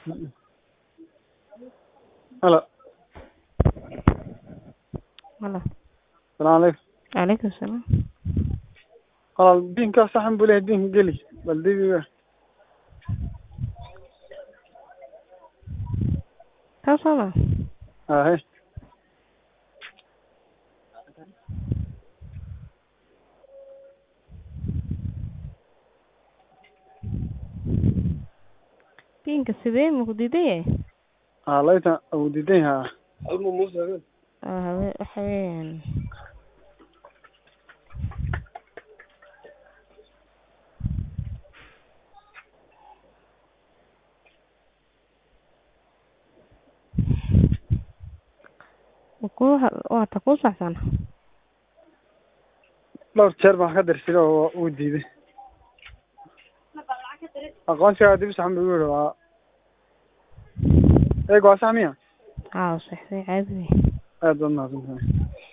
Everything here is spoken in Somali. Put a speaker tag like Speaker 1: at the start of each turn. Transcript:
Speaker 1: halo
Speaker 2: Halo.
Speaker 1: salaamu calaykum
Speaker 2: Calaykum salaam.
Speaker 1: walaal diinka saxan buu leeyahay diinka geli bal dibiga
Speaker 2: Kaa soo ma?
Speaker 1: hahe
Speaker 2: Pinka sidee ma ku diidan yahay?
Speaker 1: haa layta uu diidan yahaa
Speaker 2: Ah, hawe waxa weeyaan ku waa ta ku saxsan
Speaker 1: dhowr jeer baan ka dirsiday oo uu diiday aqoonsigaa dib saxan buu igu yihi waa eeg waa sax miya
Speaker 2: aa saxday caadi wey
Speaker 1: aad baad mahadsantahay